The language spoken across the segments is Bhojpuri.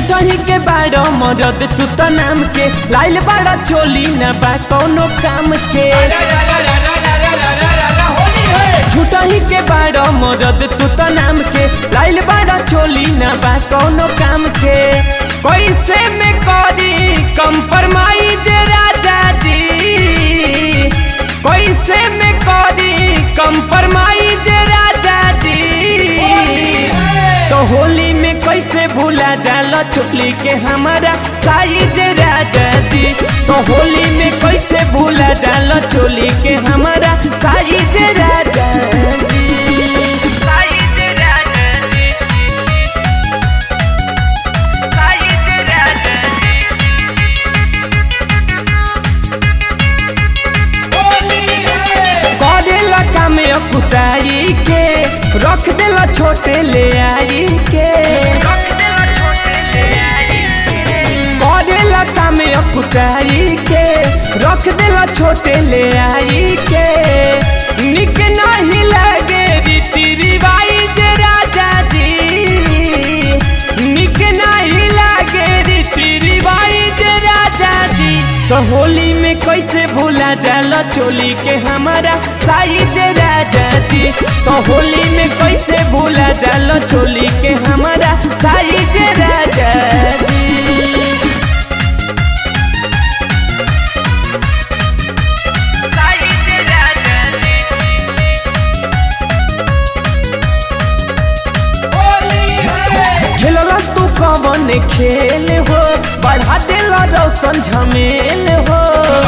झूठही के बाड़ो मरद तू तो नाम के लाइल बाड़ा चोली न बा कौनो काम के झूठही के बाड़ो मरद तू तो नाम के लाइल बाड़ा चोली न बा कौनो काम के कैसे में करी कंप्रोमाइज राजा जी कैसे में करी कंप्रोमाइज राजा जी तो होली में कैसे भूला जाला चुपली के हमारा साइज राजा जी तो होली में कैसे भूला जाला चोली के हमारा साइज राजा जी साइज राजा जी साइज राजा जी करेला कामे कुताई के रख देला छोटे ले आई के करेला कामे कुताई के रख देला छोटे ले आई के निक नहीं लगे रीति रिवाइज राजा जी निक नहीं लगे रीति रिवाइज राजा जी तो होली में कैसे भूला जाला चोली के हमारा साइज राजा जी तो होली में कैसे भूला जाला चोली के हमारा साइज राजा जी साइज राजा जी खेलला तू कवन खेल हो बढ़ा देला रौशन झमेल हो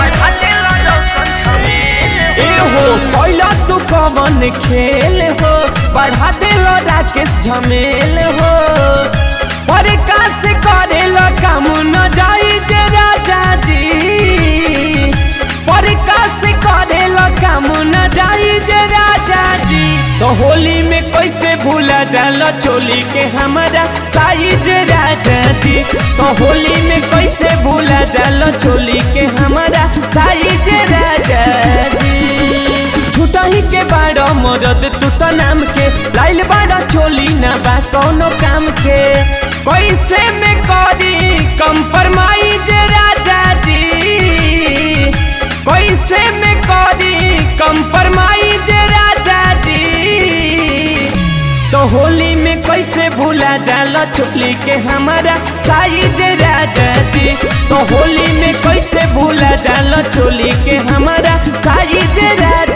ए हो कैला तू कवन खेल हो बढ़ा देला राकेश झमेल हो पर का से करेला काम न जाई जे राजा जी पर का से करेला काम न जाई जे राजा जी तो होली में कैसे भूला जाला चोली के हमारा साइज राजा जी तो होली में कैसे भूला जाला चोली के हमारा साइज राजा जी झूठही के बाड़ो मरद तू तो नाम के लाइल बाड़ा चोली ना बा कौनो काम के कैसे में करी कंप्रोमाइज राजा जी कैसे में करी कंप्रोमाइज राजा जी तो होली में कैसे भूला जाला चुपली के हमारा साइज राजा जी तो होली में कैसे भूला जाला चोली के हमारा साइज राजा